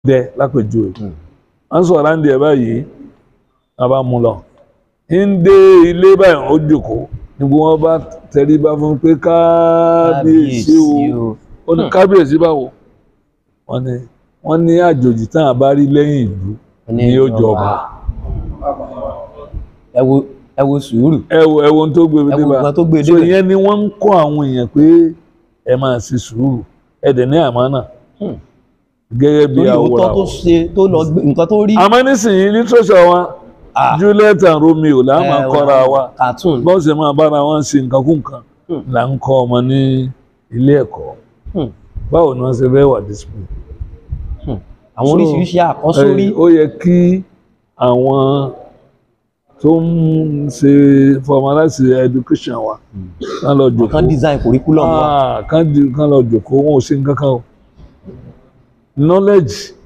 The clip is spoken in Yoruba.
dẹ lápèjúwe Hmm. à ń sọ̀rọ̀ àǹdí ẹ̀ báyìí a bá mú lọ ń dé ilé báyìí ó jókòó níbo wọn bá tẹríba fún pé kábíyèsí o ó ní kábíyèsí báwo wọn ní wọn ní àjòjì tán àbá rí lẹ́yìn ìlú ni yóò jọba ẹ wo ẹ wo sùúrù ẹ wo ẹ wo ohun tó gbé ẹ wo dé bá nǹkan tó gbé so débẹ̀. ìyẹn ni wọ́n ń kọ́ àwọn èèyàn pé ẹ máa ṣe sùúrù ẹ dẹ̀ ní àmánà Hmm. gẹ́gẹ́ bí torí òótọ́ àwòrán tó ṣe tó lọ gbé nǹkan tó rí àmọ́ nísìnyí literature wa Ah. Juliet and Romeo là á máa ẹ, kọ́ra wa cartoon bọ́n ṣe máa bára wọn ṣe nǹkan kú nǹkan Hmm. là ń kọ́ ọmọ ní ilé ẹ̀kọ́ Hmm. báwo ni wọ́n ṣe fẹ́ wà discipline. àwọn So, oríṣiríṣi àkọ́sórí ẹ, ó yẹ kí àwọn tó ń ṣe formalize education wa kán lọ jòkó kan design curriculum wa Ah, kán di- kán lọ jòkó wọn ò ṣe nǹkan kan o knowledge